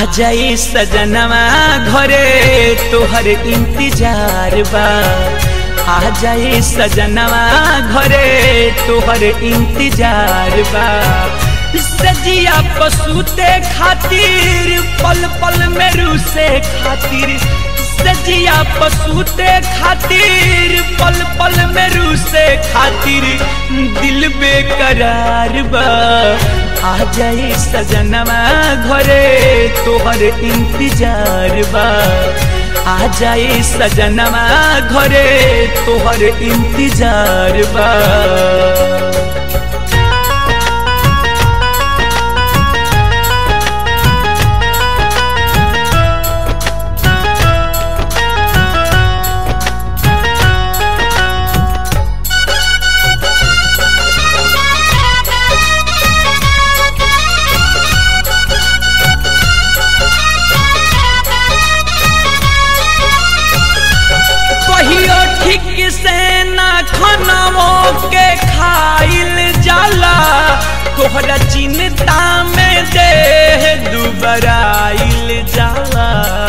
आ जाई सजनवा घरे तोहर इंतजार बा आ जाई सजनवा घरे तोहर इंतजार बा सजिया पसूते खातिर पल पल में रूसे खातिर सजिया पसूते खातिर पल पल में रूसे खातिर दिल बेकरार बा आ जाई सजनवा घरे तोहर इंतजार बा आ जाई सजनवा घरे तोहर इंतजार बा कहियो ठीक से ना खानावो के खाइल जाला तोहरा चिंता में देह दुबराइल जाला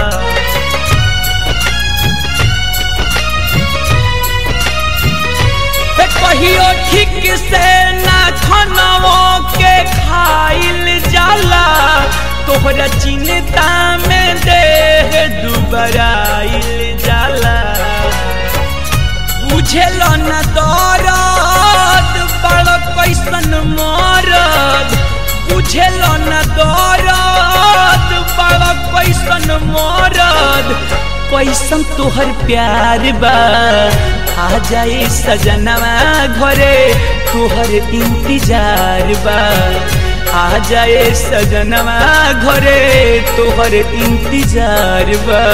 हे कहियो ठीक से ना खानावो के खाइल जाला तोहरा चिंता में देह दुबराइल जाला बुझेल न दरद बड़ कैसन मरद बुझेल न दरद बड़ कैसन मरद कैसन तोहर प्यार बा आ जाई सजनवा घरे तोहर इंतजार बा आ जाए सजनवा घरे तोहर इंतजार बा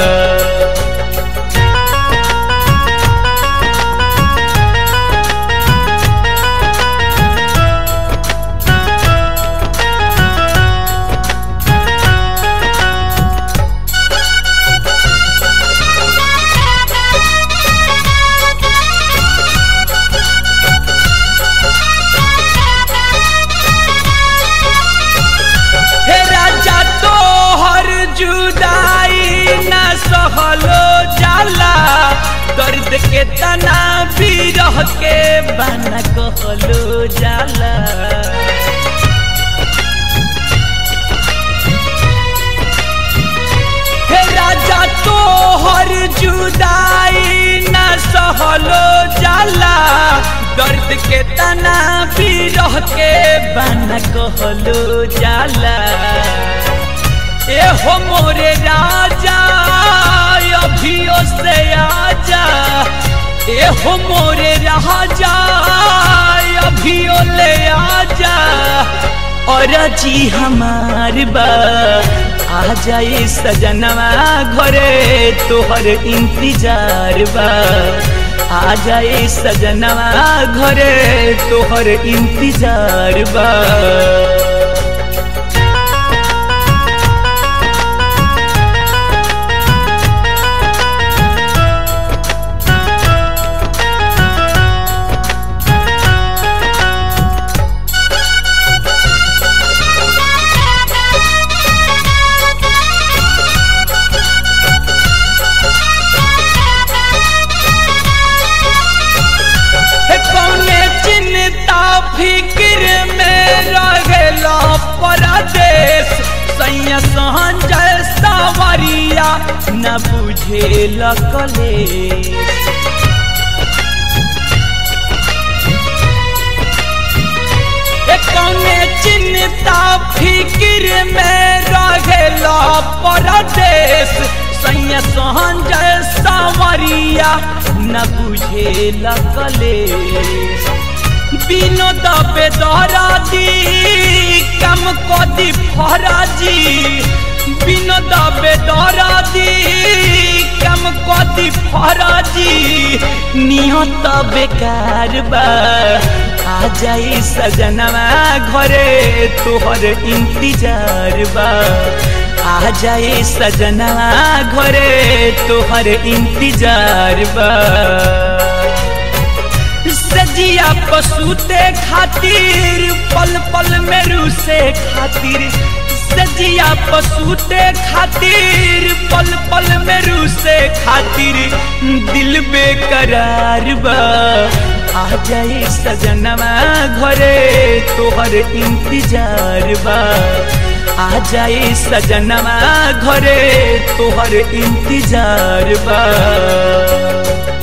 हे राजा तोहर जुदाई न सहलो जाला दर्द के तना बिरह के बना कहलो जाला हे राजा तोहर जुदाई न सहलो जाला दर्द के तना बिरह के बना कहलो जाला ए हो मोरे राजा अभियो से आजा ए हो मोरे राजा अभियो ले आजा और जी हमार बा आ जाए सजनवा घरे तोहर इंतजार बा आ जाए सजनवा घरे तोहर इंतजार बा हे कौने चिंता फिक्र में रहेला परदेश सैया संजय सावरिया न बुझे कलेश ए कौने चिंता फिक्र में रहेला परदेश सैया संजय सावरिया न बुझे कलेश বিনোদ বেদরাজি কাম কদি ফরাজি বিনোদ বেদরাজি কাম কদি ফরাজি নিহত বেকার বা आ जाई सजनवा घरे तोहर इंतजार बा आ जाई सजनवा घरे तोहर इंतजार बा सजिया पसूते खातिर पल पल में रूसे खातिर सजिया पसूते खातिर पल पल में रूसे खातिर दिल बेकरार बा आ जाए सजनवा घरे तोहर इंतजार बा आ जाए सजनवा घरे तोहर इंतजार बा